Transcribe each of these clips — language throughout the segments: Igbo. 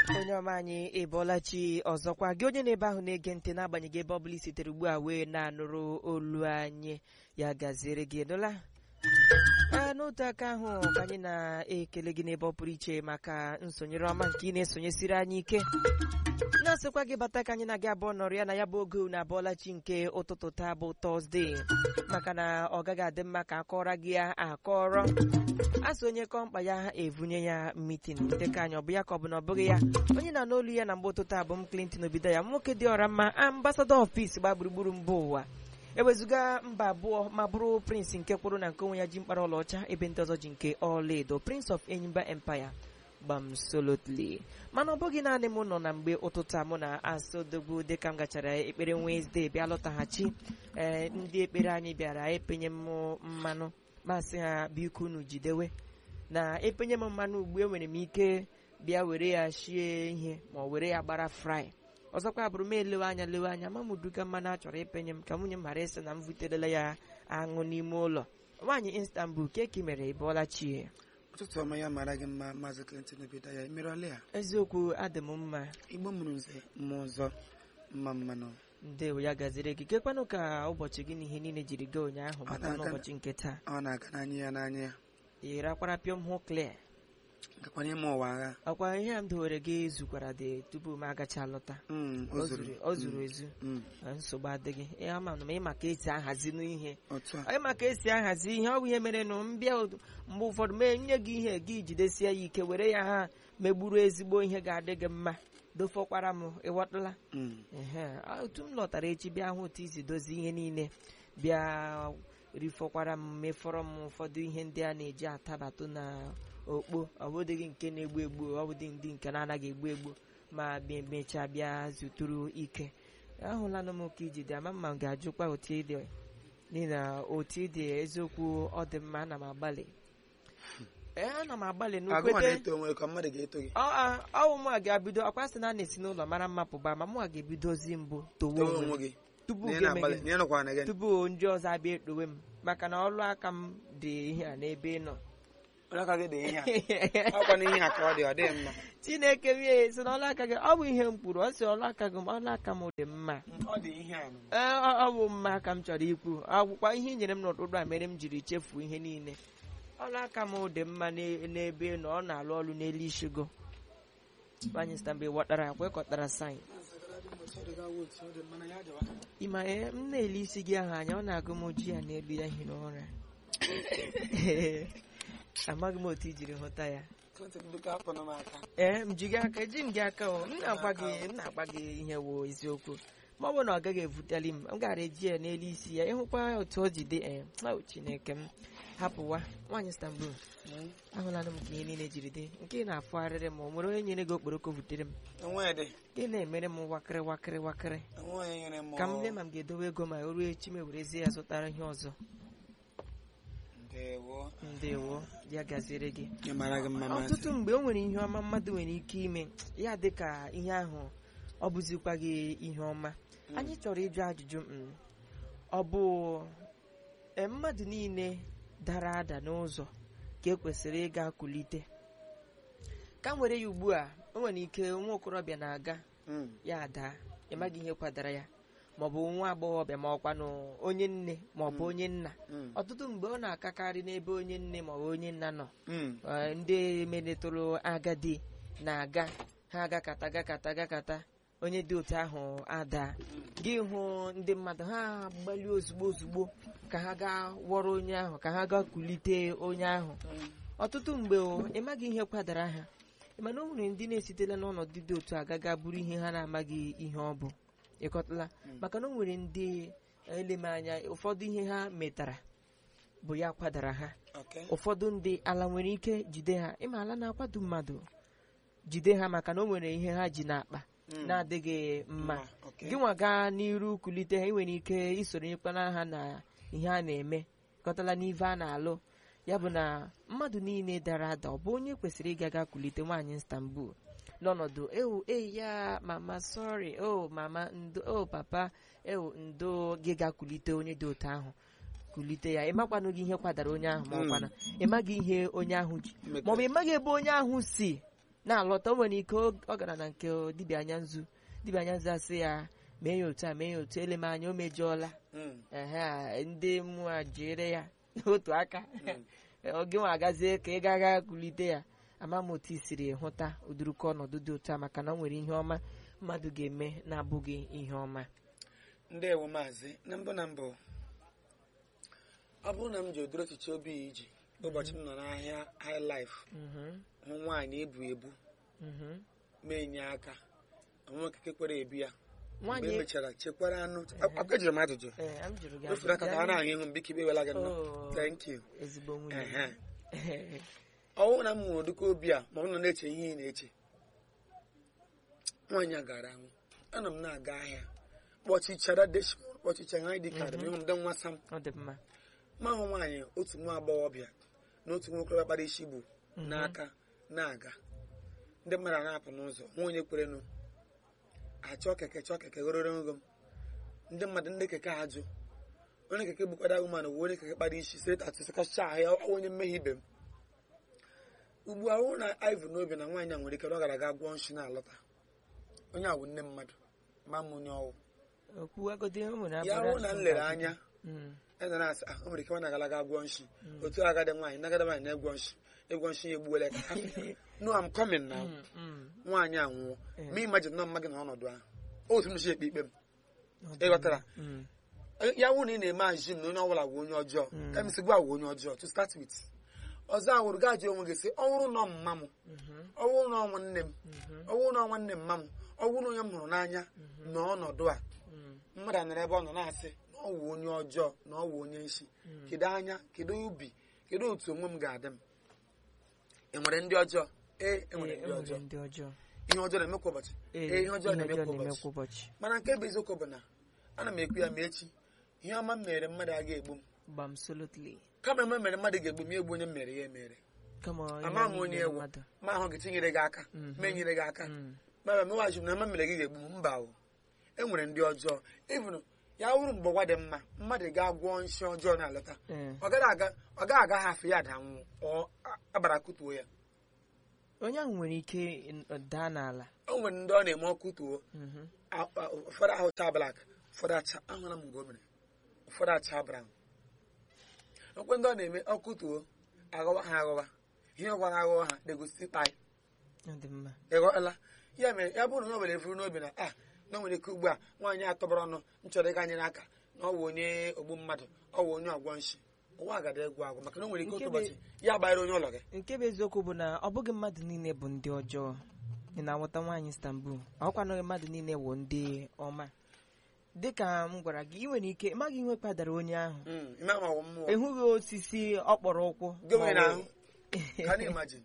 onye ọma anyị ịbọọla chi ọzọkwa gị onye na-ebe ahụ na-ege ntị n'agbanyeghị ebe ọbụla i sitere ugbu a wee na-anụrụ olu anyị ya gaziere gị nụla ee n'otu aka ahụ ka anyị na-ekele gị n'ebe ọ pụrụ iche maka nsonyere ọma nke ị na-esonyesiri anyị ike na-asịkwa gị bata ka anyị na-aga abụọ nọrọ ya na ya bụ oge unu abụọla chi nke ụtụtụ taa bụ tọzdee maka na ọ gaghị adị mma ka akọrọ gị ya akọrọ asị onye kọọ mkpa ya evunye ya mitin dịka anyị ọ bụ ya ka ọ bụ na ọ bụghị ya onye na n'olu ya na mgbe ụtụtụ abụ m Clinton obido ya nwoke dị ọra mma ambasadọ of peace gba gburugburu mba ụwa ewezụga mba abụọ ma bụrụ prince nke kwụrụ na nke onwe ya ji mkpara ọlaọcha ebe ndị ọzọ ji nke ọlaedo prince of enyimba empire gbamsolotli mana ọ bụghị naanị m nọ na mgbe ụtụtụ a mụ na asodogbu dịka m gachara ekpere Wednesday bịa lọtaghachi ee ndị ekpere anyị bịara epenye m mmanụ masị ha biko unu jidewe na epenye m mmanụ ugbu enwere m ike bịa were ya shie ihe ma ọ were ya gbara fry ọzọkwa bụrụ m elewe anya lewe anya ma m duga mmanụ a chọrọ ipenye m ka nwunye m ghara ịsị na m vuterela ya aṅụ n'ime ụlọ nwaanyị Istanbul keki mere ịbọọla chie ụtụtụ ọma ya mara gị mma maazị Clinton obido ya emerọla ya eziokwu adị m mma igbo mụrụ nze mmụọ ọzọ mma mmanụ ndewo ya gaziri gị kekwanụ ka ụbọchị gị na ihe niile jiri gaa ụnyaahụ Ọ bata na-aga- n'ụbọchị nke taa ọ na-aga n'anya ya n'anya ya ị rakwara pịọm hụ clear gakwanye m ụwa agha ọkwa ihe a m dowere gị zukwara dị tupu m agacha lọta Mm, o zuru o zuru ezu Mm, na nsogbu adịghị ihe ama m ịma ka esi ahazi n'ihe otu a ịma ka esi ahazi ihe ọ bụ ihe mere nụ mbịa otu- mgbe ụfọdụ mee nye gị ihe gị jidesie ya ike were ya ha megburu ezigbo ihe ga-adị gị mma dofọkwara m ịghọtala Mm, ehe otu m lọtara echi bịa hụ otu isi dozie ihe niile bịa rifọkwara m mefọrọ m ụfọdụ ihe ndị a na-eji atabatụ na okpo ọbụdịghị nke na-egbu egbu ọbụdị ndị nke na-anaghị egbu egbu ma bịa mechaa bịa zuturu ike ahụlanụ m ka iji dị ama mma m ga-ajụkwa otu ịdị n'ihi na otu ịdị eziokwu ọ dị mma ana m agbalị ee ana m agbalị agụma n'ukwete na-eto onwe ka mmadụ ga-eto gị ọ a- ọwụ mụ a ga-ebido ọkwa sị na a na-esi n'ụlọ mara mma pụba ma mụ a ga-ebidozi mbụ towe towe onwe onwe m gị tupu na ị ga-eme na-agbalị gị na ị nọkwa na gị tupu ndị ọzọ abịa ekpowe m maka na ọlụ aka m dị ihe a n'ebe ị nọ onye aka gị dị ihe a ọkwa na ihe a ka ọ dị ọ dịghị mma chineke m ya si na ọlụ aka gị ọ bụ ihe m kwuru ọ sị ọlụ aka gị ọlụ aka m dị mma ọ dị ihe a nụ. Ee, ọ ọ bụ mma ka m chọrọ ikwu akwụkwọ ihe i nyere m n'ụtụtụ a mere m jiri chefuo ihe niile ọlụ aka m dị mma n'e- n'ebe ị nọ ọ na-alụ ọrụ n'elu ishigo nwanyị stambe ghọtara kwekọtara saịn ịma ee m na-ele isi gị ahụ anya ọ na-agụ m ojii ya n'elu ya hiri ụra amaghị m otu i jiri hụta ya Clinton, biko hapụnụ m aka ee m ji gị aka eji m gị aka o m na-agwa gị m na-agwa gị ihe wo eziokwu ma ọ bụrụ na ọ gaghị evuteli m m gara eji ya n'elu isi ya ịhụkwa otu o ji dị ee o chineke m hapụwa nwaanyị Istanbul ahụlanụ m ka ihe niile jiri dị nke ị na-afụgharịrị m o nwere onye nyere gị okporoko vutere m enwe dị gị na-emere m wakịrị wakịrị wakịrị enwe onye nyere m ka m lee ma m ga-edowe ego ma o ruo echi m ewerezie ya zụtara ihe ọzọ ndewo ndewo ya gaziere gị ya mara gị mma maazị ọtụtụ mgbe o nwere ihe ọma mmadụ nwere ike ime ya dị ka ihe ahụ ọ bụzikwa gị ihe ọma anyị chọrọ ịjụ ajụjụ mm, ọ bụ e, mmadụ niile dara ada n'ụzọ ka ekwesịrị ịga kulite ka m were ya ugbu a o nwere ike nwa okorobịa na-aga Mm, ya daa ịmaghị ihe kwadara ya maọbụ nwa agbọghọbịa ma ọkwanụ onye nne maọbụ onye nna mm, ọtụtụ mgbe ọ na-akakarị n'ebe onye nne maọbụ onye nna nọ mm. Eh, ndị melitụrụ agadi na-aga ha agakata gakata gakata onye dị otu ahụ ada gị hụ ndị mmadụ ha gbalie ozugbo ozugbo ka ha gaa wọrọ onye ahụ ka ha gaa kulite onye ahụ ọtụtụ mgbe o, ịmaghị ihe kwadara ha mana o nwere ndị na-esitela n'ọnọdụ dị otu a gaga bụrụ ihe ha na-amaghị ihe ọ bụ ịkọtala maka na o nwere ndị eleme anya ụfọdụ ihe ha metara bụ ya kwadara ha Okay. ụfọdụ ndị ala nwere ike jide ha ịma ala na-akwado mmadụ jide ha maka na o nwere ihe ha ji n'akpa Mm. na-adịghị mma Mma, okay. gị nwa gaa n'iru kulite ha ị nwere ike isonyekwana ha na ihe a na-eme kọtala n'ive a na-alụ ya bụ na mmadụ niile dara ada ọ bụ onye kwesịrị ịga ga kulite nwaanyị Istanbul n'ọnọdụ ewu eyi ya mama sorry o mama ndo o papa ewu ndo gị ga kulite onye dị otu ahụ kulite ya ịmakwanụ gị ihe kwadara onye ahụ ma ọkwana ịmaghị ihe onye ahụ ji maọbụ ịmaghị ebe onye ahụ si na-alọta o nwere ike ọ ọ gara na nke dibịa anya nzu dibịa anya nzu asị ya mee ya otu a mee ya otu ele m anya o mejọọla Mm. ehe a, ndị mmụọ a jere ya n'otu aka Mm. oge nwa agazie ka ị gaga kulite ya ama m otu i siri hụta ụdịrịka ọnọdụ dị otu a maka na o nwere ihe ọma mmadụ ga-eme na-abụghị ihe ọma ndewo maazị na mbụ na mbụ ọ bụrụ na m ji ụdịrị echiche obi ya iji ụbọchị m nọ n'ahịa high life Mhm, hụ nwaanyị ebu ebu mhm. mee nye aka onwe okike kwere ebu ya mgbe nwaanyị emechara chekwara anụ aka ejiri m ajụjụ ee a m jụrụ gị ofere aka ka a na-ahụ ihu m biko iwela gị nnọọ Oh, thank you ezigbo nwunye Ehe. ọnwụ na m nwere ụdịka obi a ma ọ nọ na-eche ihe ị na-eche nwaanyị a gara anwụ anọ m na-aga ahịa kpọchichara deshbọd kpọchichara anyị dị kadị ịhụ m dị nwa sam ọ dị mma ma hụ nwaanyị otu nwa agbọghọbịa na otu nwa okorobịa kpara isi bụ n'aka na-aga ndị mmadụ a na-apụ n'ụzọ nwa onye kwerenụ achọ keke chọọ keke goro ngo m ndị mmadụ ndị keke ajụ onye keke bukwara ụmanụ bụ onye keke kpara isi sị tatụsịkacha ahụ ya ọ onye mmehie ibe m ugbu a hụ na ivu n'obi na nwaanyị a nwere ike na ọ gara aga gwọọ nshi na-alọta onye a bụ nne mmadụ ma m onye ọwụ okwuwagodi o nwere ya abụrụ hụ na asụ m lere ntakịrị. anya Mm, eze na-asị ah o nwere ike ọ na-agalaga gwọ nshi otu agadi nwaanyị nagada nwaanyị na-egwọ nshi ịgwọ nshi ya egbuola ka no am coming now mm, mm. nwaanyị anwụọ Eh. ma imajin nọ mma gị na ọnọdụ ahụ otu m si ekpe ikpe m Ọ dị ịghọtara mma. Mm, ya wụ na ị na-eme azim na onye ọbụla bụ onye ọjọọ Mm. ka emesi gwa bụ onye ọjọọ to start with ọzọ awụrụ gaa jụọ onwe gị sị ọwụrụ nọ mma m mhm, ọwụrụ nọ nwanne m mhm, ọwụrụ nọ nwanne mma m ọwụrụ na onye m hụrụ n'anya na ọnọdụ a mm, mmadụ nọrọ ebe ọ nọ na-asị na ọ wụ onye ọjọọ na ọ wụ onye nshi Mm. kedu anya kedu ubi kedu otu onwe m ga-adị m e nwere ndị ọjọọ ee e nwere Ee, ndị e ọjọọ nwere ndị ọjọọ ihe ọjọọ na-eme kwa ụbọchị Ee, ee ihe ọjọọ na-eme kwa na-eme ụbọchị kwa ụbọchị mana nke bụ eziokwu bụ na ana m ekwu ya ma echi ihe ọma m mere mmadụ aga egbu m gbamsolotli kama eme mere mmadụ ga-egbu m ya egbu onye m mere ya emere kama ihe ama m niile onye ewu mmadụ. ma ahụ gị tinyere gị aka Mhm. ma enyere gị aka Mm, ma mewaji m na ama mere gị ga-egbu m mba o e nwere ndị ọjọọ even ya wụrụ mgbe ụwa dị mma mmadụ ga-agwọ nshi ọjọọ na-alọta ee. ọ gaghị aga ọ gaghị aga ha afọ ya da nwụ ọ a- abara kụtuo ya onye ahụ nwere ike n- daa n'ala o nwere ndị ọ na-eme ọkụ tuo Mhm, a- a- ụfọdụ ahụ cha blak ụfọdụ acha ahụla m mgbe o mere ụfọdụ acha brown okwe ndị ọ na-eme ọkụ tuo aghọwa ha aghọwa ihe ọ gwara aghọwa ha degosi kpai ọ dị mma ịghọla ya mere ya bụrụ na o nwere efuru n'obi na a na o nwere ike ugbu a nwaanyị atọbara ọnụ m chọrọ ịga nyere aka na ọ wụ onye ogbu mmadụ ọ wụ onye ọgwọ nshi ụwa agada egwu agwụ maka na o nwere ike otu Nke bụ- ụbọchị ya gbanyere onye ụlọ gị nke bụ eziokwu bụ na ọ bụghị mmadụ niile bụ ndị ọjọọ ị na-anwụta nwaanyị Istanbul ọkwanụghị mmadụ niile wụ ndị ọma dịka m gwara gị ị nwere ike ịmaghị ihe kpadara onye ahụ Mm, ime ama ọwụ mmụọ ịhụghị osisi ọ kpọrọ ụkwụ Gịnị ma ọ na-ahụ? bụ- Can you imagine?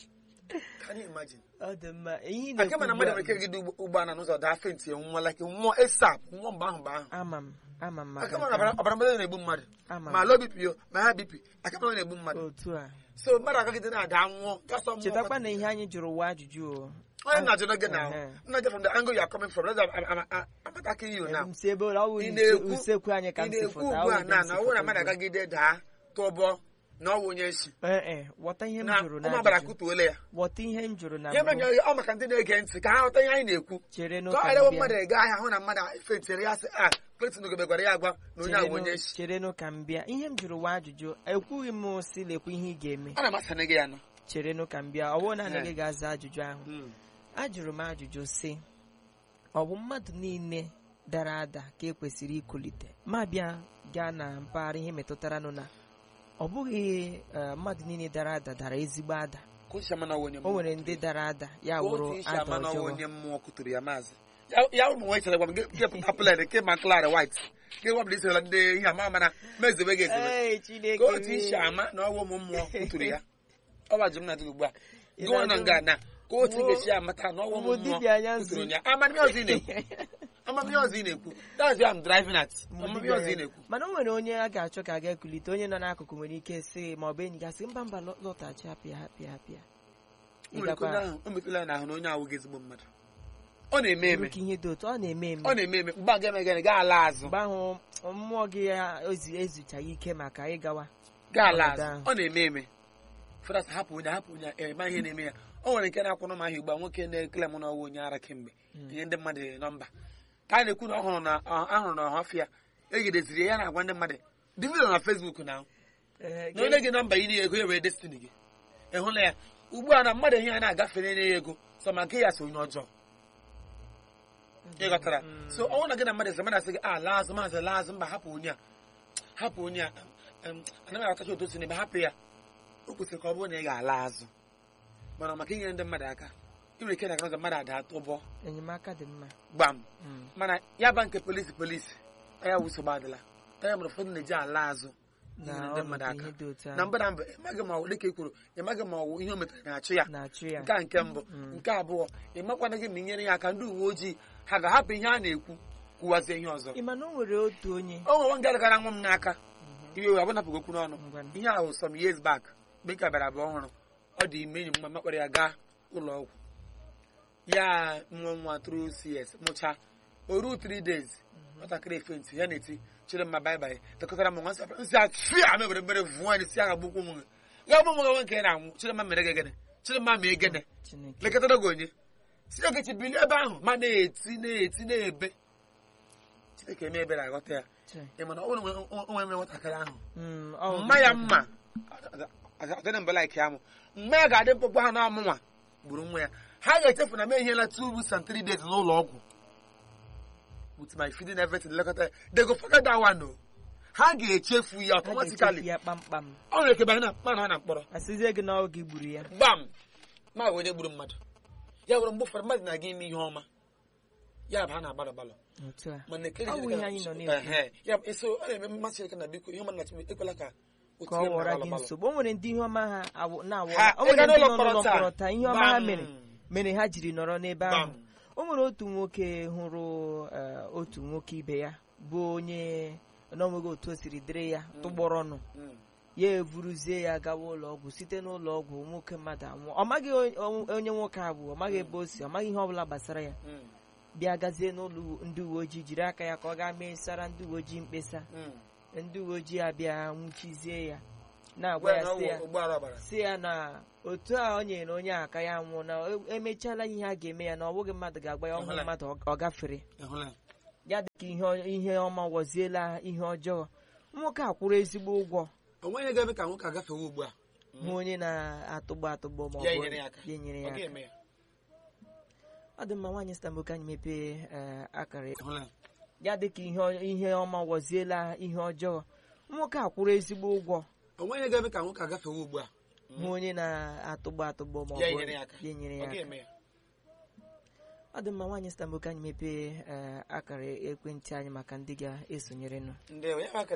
Can you imagine? ọ dị mma ihe ị aka mana na-ekwu mmadụ ugbu nwere ike a- gide ụgbọ ala n'ụzọ daa fenti nwụọ like nwụọ esap nwụọ mgbe ahụ mgbe ahụ ama m ama m aka maka mana ọbara ọbara mmadụ na-egbu mmadụ ama ma m lo bipi o ma ha bipi aka mana na-egbu mmadụ otu a so mmadụ agagide na-ada nwụọ gasọ mmụọ chetakwa na ihe anyị jụrụ ụwa ajụjụ o onye na-ajụ gị na Ehe. nna je from the angle you are coming from I'm- I'm- I'm- I'm attacking you now m si ebe ụlọ ọ bụ Ị use- na-ekwu- usekwu anyị ka ị m si na-ekwu fụta ugbu ọ a bụ na m si na ọ bụrụ na fụta mmadụ ugbu a. agagide daa tụọbọ na ọ wụ onye nshi Ee, ee, ghọta ihe m na jụrụ ụmụ agbara n'ajụjụ kụtuole ya ghọta ihe m jụrụ na ihe mbụ mere ọ maka ndị na-ege ntị ka ha ghọta ihe anyị na-ekwu chere ka n'ụka ọ ghara m mmadụ bịa ega ahịa hụ na mmadụ fetiri ya sị a kletin ogebe gwara ya agwa na onye ahụ bụ onye nshi chere n'ụka m bịa ihe m jụrụ wa ajụjụ ekwughị m si lekwa ihe ị ga-eme ọ na-amasị gị ya nọ chere n'ụka m bịa ọ bụrụ na Ee. anaghị ga-aza ajụjụ ahụ ajụrụ m ajụjụ si ọ bụ mmadụ niile dara ada ka ekwesịrị ikulite ma bịa gaa na mpaghara ihe metụtara nụ na ọ bụghị eh, mmadụ niile dara ada dara ezigbo ada ka o si ama na ọ wụ onye o mmụọ nwere ndị dara ada ya ka wụrụ otu isi ada ama na ọ wụ ọjọọ onye mmụọ kụturu ya maazị Ya- ya ụmụ nwaanyị chere gwa m gị gị pụta plan nke ma klari white gị gwabụla isirela ndị ihe ama ama na mezebe gị ezebe Ee, Chineke ka otu m. isi ama na ọwụ ụmụ mmụọ kụturu ya ọ gbajụ m na dị ugbu a Ị gụọ na na-ajụ m? nga na ka otu Wo- ga-esi amata na ọwụ ụmụ wo dibịa anya mmụọ nzu. kụturu ya amamihe ọzọ ị na-ekwu amamihe ọzọ ị na-ekwu that's why I'm driving at amamihe ọzọ ị na-ekwu mana o nwere onye a ga-achọ ka a ga-ekulite onye nọ n'akụkụ nwere ike sị ma ọ bụ enyi gasị mba mba lọ- lọtaghachi apịa apịa apịa o nwere ike onye ahụ o metụla ya n'ahụ na onye ahụ gị ezigbo mmadụ ọ na-eme eme ka ihe dị otu ọ na-eme eme ọ na-eme eme mgbe a ga-eme gịnị gaa ala azụ mgbe ahụ mmụọ gị ya ezi- ezuchaghị ike maka ịgawa gaa ala Ọnọdụ azụ ahụ. ọ na-eme eme fọdụ hapụ onye hapụ onye eme ihe na-eme ya o nwere nke na-akwụ n'ụmụ ahịa ugbu a nwoke na-ekele m n'ọnwa onye ara kemgbe nye ndị mmadụ nọmba ka a na-ekwu na ọhụrụ na ahụrụ na ọhafịa egideziri ya na-agwa ndị mmadụ dị vidio na fesbuk na Ee, na onye gị nọmba ị ego ya wee destiny gị ị hụla ya ugbu a na mmadụ ihe ya na-agafe na-enye ya ego sọ ma nke ya so onye ọjọọ ị ghọtara so ọnwụ na gị na mmadụ eze mmadụ asị gị a laa azụ maazị laa azụ mba hapụ onye a hapụ onye a em, anaghị aghọtacha otu o si n'ebe hapụ ya o kwesịrị ka ọ bụrụ na ị ga-ala azụ mana maka inyere ndị mmadụ aka ị nwere ike na-aga ụzọ mmadụ ada tụbọ enyemaka dị mma gbam Mm. mana ya ba nke polisi polisi ya wụ nsogbu adịla ya mere ụfọdụ na-eji ala azụ na inyere ndị mmadụ ọnọdụ aka ihe dị otu na ahụ mbụ na mbụ ịmaghị ma ọ dịka e kwuru ịmaghị ma ọwụ ihe o metara na-achụ ya na-achụ ya nke a nke mbụ nke abụọ ị makwana gị ma inyere ya aka ndị uwe ojii ha ga-ahapụ ihe a na-ekwu kwuwazie ihe ọzọ ị ma na o nwere otu onye o nwere nwa gara nwa m n'aka iwe wee abụnapụghị okwu n'ọnụ Ngwanụ. ihe ahụ some years back mgbe m ka bịara abụọ ọhụrụ ọ dị ime enyi m mma makpara ya gaa ụlọ ọgwụ ya nwa nwa tru cs mụcha o ruo 3 days nwatakịrị efenti ya na-eti chere mma baịbaị tekọtara m nwa nsị nsị achị a mebere mere vụọ anyị si agha gbukwu m ya bụ nwa nke na-anwụ chere mma mere gịnị chere mma mee gịnị Chineke lekọtara gị onye si ogechi bilie ebe ahụ ma na-eti na-eti na-ebe chineke eme ebere aghọta ya Chai. ị mana ọ bụrụ na o nwere mere nwatakịrị ahụ Mm, ọ mma ya mma ọdịna mbela ike amụ mma ya ga-adị mkpụkpọ ha na ọmụnwa gburu nwa ya ha ga-echefu na m ehiela two weeks and three days n'ụlọ ọgwụ with my feeding everything lekọta ya they go forget that one o ha ga-echefu ya Ha ga-echefu automatically ya kpamkpam ọ nwere ike banye na mmanụ ha na mkpọrọ asịzie gị na oge gburu ya gbam ma onye gburu mmadụ ya bụrụ mgbe ụfọdụ mmadụ na-aga ime ihe ọma ya bụ ha na-agbalọ gbalọ otu a mana ekele Ọ bụ Chineke ihe na- anyị nọ na-ekwu. Ehe. ya bụ eso ọ na-eme mmasị Chineke na biko ihe ọma na Chineke ekwela ka o ka ọ tinye m na ghọrọ gbalọ gị gbalọ. nsogbu o nwere ndị ihe ọma ha awụ- na-awụ Ha, o nwere ịga ndị n'ụlọ nọ n'ụlọ mkpọrọ taa. mkpọrọ taa ihe ọma ha Gbam. mere mere ha jiri nọrọ n'ebe ahụ Gbam. o nwere otu nwoke hụrụ eh, otu nwoke ibe ya bụ onye n'onweghị otu o siri dịrị ya tụgbọrọ nụ Mm. ya evuruzie ya gawa ụlọ ọgwụ site n'ụlọ ọgwụ nwoke mmadụ anwụọ ọ maghị onye- onye nwoke a bụ ọ maghị ebe o si ọ maghị ihe ọbụla gbasara ya Mm. bịa gazie n'ụlọ ndị uwe ojii jiri aka ya ka ọ gaa mesara ndị uwe ojii mkpesa Mm. ndị uwe ojii abịa nwụchizie ya na-agwa Gwa ya ya na ọ sị wụ ya ụgbọala ọbara si ya na otu a o nyere onye aka ya nwụọ na e- emechiela ihe a ga-eme ya na ọ bụghị mmadụ ga-agba ya ọhụrụ Ịhụla. mmadụ ọ- ọ gafere ịhụla ya? ya dịka ihe ọ- ihe ọma wọziela ihe ọjọọ nwoke a kwụrụ ezigbo ụgwọ o nweghị ga-eme ka nwoke agafewe ugbu a hụ onye na-atụgbọ atụgbọ ma ọ ya bụ enyere ya aka ya enyere ọ ya aka ga-eme ya ọ dị mma nwaanyị stambo ka anyị mepee eh, akara ịhụla ya? ya dịka ihe ọ- ihe ọma wọziela ihe ọjọọ nwoke a kwụrụ ezigbo ụgwọ o nweghị ga-eme ka nwoke agafewe ugbu a hụ onye na-atụgbọ atụgbọ ma ọ ya bụ enyere ya aka ya enyere ọ ya aka ga-eme ya ọ dị mma nwaanyị stambo ka anyị mepee eh, akara ekwentị anyị maka ndị ga-esonyerenụ ndị ya bụ akara